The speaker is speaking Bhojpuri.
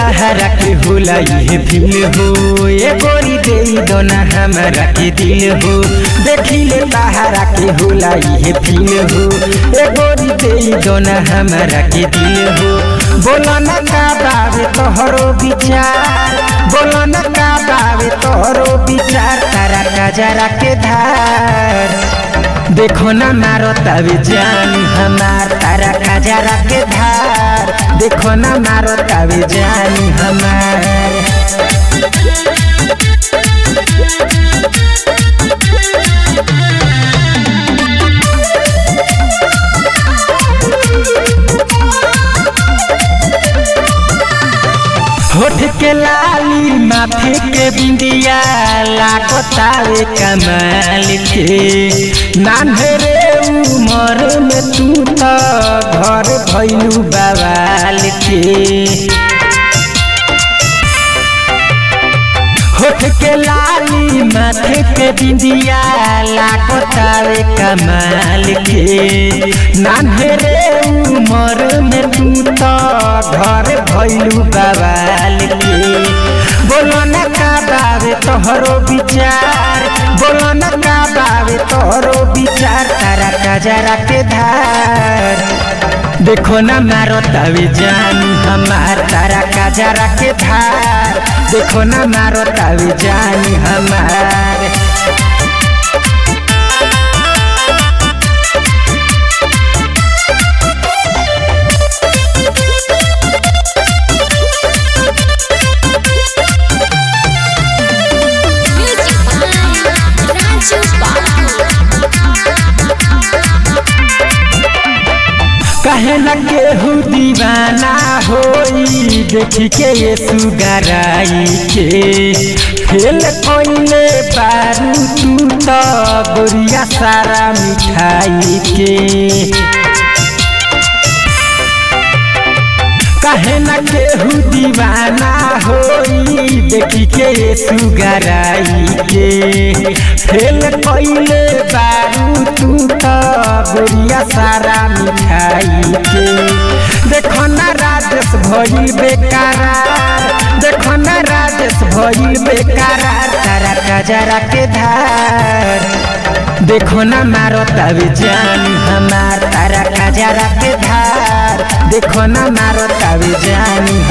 तहरा के होला ये दिल हो ए गोरी दे दोना हमारा के दिल हो देखिले तहरा के होला ये दिल हो ए गोरी दे दोना हमारा के दिल हो बोला न का बावे तोहरो विचार बोला न का बावे तोहरो विचार तारा कजरा के धार देखो ना मारो तभी जान हमार तारा कजरा के धार देखो ना मारो तभी जान हमार होठ के लाली माथे के बिंदिया लागतावे कमाल के नान्हरे उमर में तू तो घर भैलू बवाल के होठ के लाली माथे के बिंदिया लागतावे कमाल के नान्हरे उमर में तू तो घर भैलू बवाल के बोलो न का बावे तोहरो विचार बोलो न का बावे तोहरो विचार तारा कजरा के धार देखो न मारो तभी जानी हमार तारा कजरा के धार देखो न मारो तभी जानी हमार Music by Raju कहे न केहू दीवाना होई देखी के ये सुगराई के फेल कोइले बारू तू तो गोरिया सारा मिठाई के कहे न केहू दीवाना होई देखी के ये सुगराई के फेल कोइले बारू तू तो गोरिया सारा मिठाई के देखो न राजेश भइल बेकरार देखो न राजेश भइल बेकरार तारा कजरा के धार देखो न मारो तभी जानी हमार तारा कजरा के धार देखो न मारो तभी जानी